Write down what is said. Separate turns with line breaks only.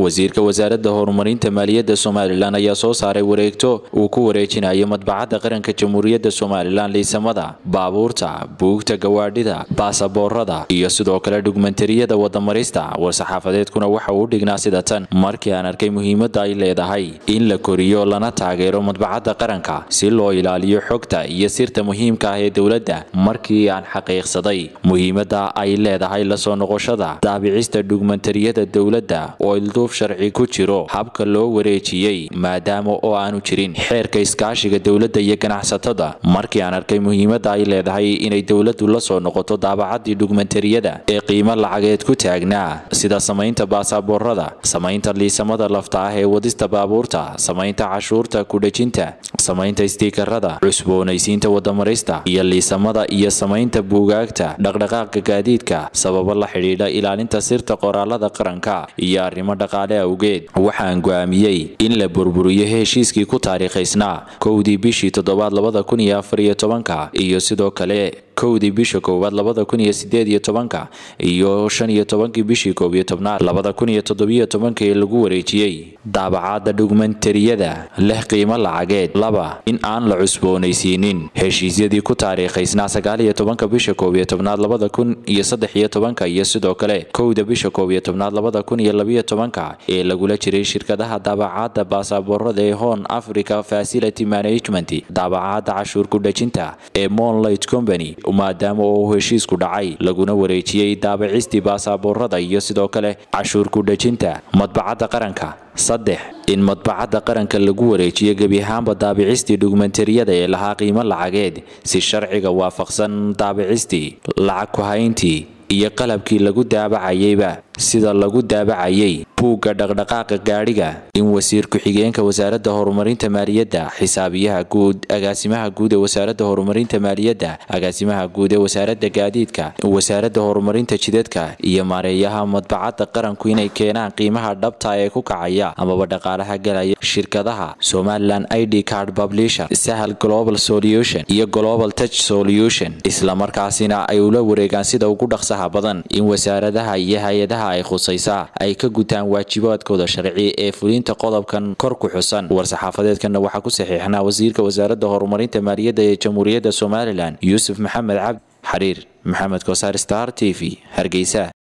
wasiirka wasaaradda horumarinta maaliyadda somalilan ayaa soo saaray wareegto uu ku wareejinayo madbacadda qaranka jamhuuriyadda somalilan liisamada baabuurta buugta gawaadhida baasaboorada iyo sidoo kale dhugmentariyada wadamarista war-saxaafadeedkuna waxa uu dhignaa sida tan markii aan arkay muhiimadda ay leedahay in la koriyo lana taageero madbacadda qaranka si loo ilaaliyo xogta iyo sirta muhiimka ah ee dowladda markii aan xaqiiqsaday muhiimadda ay leedahay lasoo noqoshada daabicista dhugmentariyada dowladda oo ilduuf sharci ku jiro habka loo wareejiyey maadaama oo aanu jirin xeerka iskaashiga dowladda iyo ganacsatada markii aan arkay muhiimadda ay leedahay inay dowladdu la soo noqoto daabacaddii dhugmentariyada ee qiimo lacageed ku taagnaa sida samaynta baasaboorada samaynta liisamada lafta ah ee wadista baabuurta samaynta cashuurta kudhejinta samaynta istiikarada cusboonaysiinta wadamarista iyo liisamada iyo samaynta buugaagta dhaqdhaqaaqa gaadiidka sababo la xidhiidha ilaalinta sirta qoraalada qaranka iyo arrimo dhaqaale awgeed waxaan go'aamiyey in la burburiyo heshiiskii ku taariikhaysnaa kowdii bishii toddobaad labada kun iyo afar iyo tobanka iyo sidoo kale kowdii bisha koowaad labada kun iyo sideed iyo tobanka iyo shan iyo tobankii bishii koob iyo tobnaad labada kun iyo toddobiyo tobanka ee lagu wareejiyey daabacadda dhugmentariyada leh qiimo lacageed laba in aan la cusboonaysiinin heshiisyadii ku taariikhaysnaa sagaal iyo tobanka bisha koob iyo tobnaad labada kun iyo saddex iyo tobanka iyo sidoo kale kowda bisha koob iyo tobnaad labada kun iyo labiyo tobanka ee lagula jiray shirkadaha daabacadda baasaboorada ee hon africa facility management daabacadda cashuur kudhejinta ee monlight company maadaama oo heshiisku dhacay laguna wareejiyey daabacistii baasaboorada iyo sidoo kale cashuur kudhejinta madbacadda qaranka saddex in madbacadda qaranka lagu wareejiyo gebi ahaanba daabicistii dhugmentariyada ee lahaa qiimo lacageed si sharciga waafaqsan daabicistii lacag ku-hayntii iyo qalabkii lagu daabacayeyba sida lagu daabacayay buugga dhaqdhaqaaqa gaadhiga in wasiir ku-xigeenka wasaaradda horumarinta maaliyadda xisaabiyaha guud agaasimaha guud ee wasaaradda horumarinta maaliyadda agaasimaha guud ee wasaaradda gaadiidka wasaaradda horumarinta jidadka iyo maareeyaha madbacadda qaranku inay keenaan qiimaha dhabta ee ku kacaya amaba dhaqaalaha galaya shirkadaha somalilan id card publisher sahal global solution iyo global touch solution islamarkaasina ay ula wareegaan sida ugu dhaqsaha badan in wasaaradaha iyo hay-adaha ay khusaysaa ay ka gutaan waajibaadkooda sharci ee fulinta qodobkan kor ku xusan war-saxaafadeedkana waxaa ku saxiixnaa wasiirka wasaaradda horumarinta maaliyadda ee jamhuuriyadda somalilan yuusuf maxamed cabdi xariir maxamed kosaar star t v hargeysa